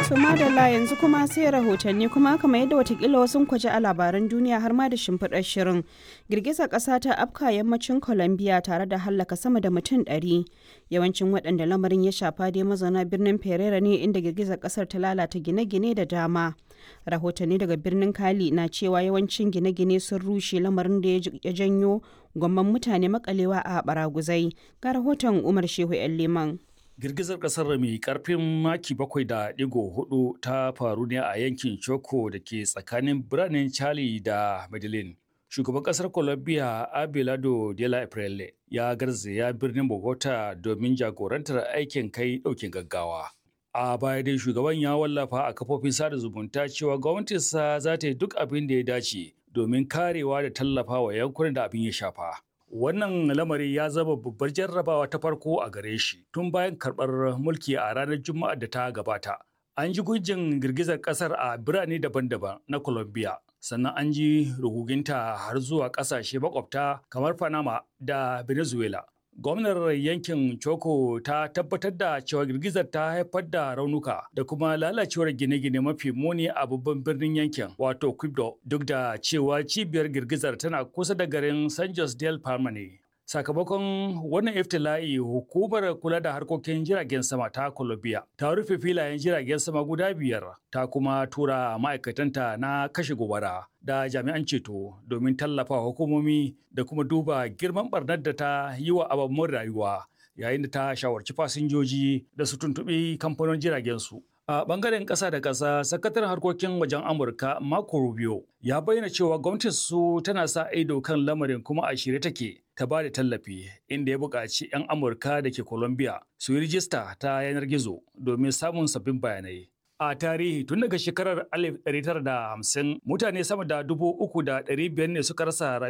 To madalla yanzu kuma sai rahotanni kuma kamar yadda watakila wasu kwaje a labaran duniya har ma da shimfiɗar shirin. Girgizar ƙasa ta afka yammacin Colombia tare da hallaka sama da mutum ɗari. Yawancin waɗanda lamarin ya shafa dai mazauna birnin Pereira ne inda girgizar ƙasar ta lalata gine-gine da dama. Rahotanni daga birnin Kali na cewa yawancin gine-gine sun rushe lamarin da ya janyo gwamman mutane makalewa a baraguzai. Ga rahoton Umar Shehu 'yan Liman. Girgizar kasar mai karfin maki bakwai da digo hudu ta faru ne a yankin Choco da ke tsakanin biranen Charlie da Medellin. Shugaban kasar Colombia Abelardo de la Aprele ya garzaya birnin Bogota domin jagorantar aikin kai daukin gaggawa. A baya dai shugaban ya wallafa a kafofin sada zumunta cewa gwamnatinsa za ta yi duk abin da ya dace domin karewa da tallafa wa yankunan da abin ya shafa. Wannan lamari ya zama babbar jarrabawa ta farko a gare shi tun bayan karɓar mulki a ranar Juma'a da ta gabata. An ji gujin girgizar ƙasar a birane daban-daban na Colombia, sannan an ji ruguginta har zuwa ƙasashe makwabta kamar Panama da Venezuela. Gwamnar yankin Choco ta tabbatar da cewa girgizar ta haifar da raunuka da kuma lalacewar gine-gine mafi muni a babban birnin yankin wato Quibdo duk da cewa cibiyar girgizar tana kusa da garin San Jose del Palma ne. Sakamakon wannan iftila'i hukumar kula da harkokin jiragen sama ta Colombia ta rufe filayen jiragen sama guda biyar ta kuma tura ma'aikatanta na kashe gobara da jami'an ceto domin tallafa hukumomi da kuma duba girman barnar da ta yi wa ababen rayuwa yayin da ta shawarci fasinjoji da su tuntuɓi kamfanin jiragen su. A bangaren ƙasa da ƙasa, sakataren harkokin wajen Amurka Marco Rubio ya bayyana cewa gwamnatin su tana sa ido kan lamarin kuma a shirye take ta ba da tallafi inda ya buƙaci 'yan Amurka da ke Colombia su yi rijista ta yanar gizo domin samun sabbin bayanai. A tarihi tun daga shekarar 1950 mutane sama da dubu uku da ɗari biyar ne suka rasa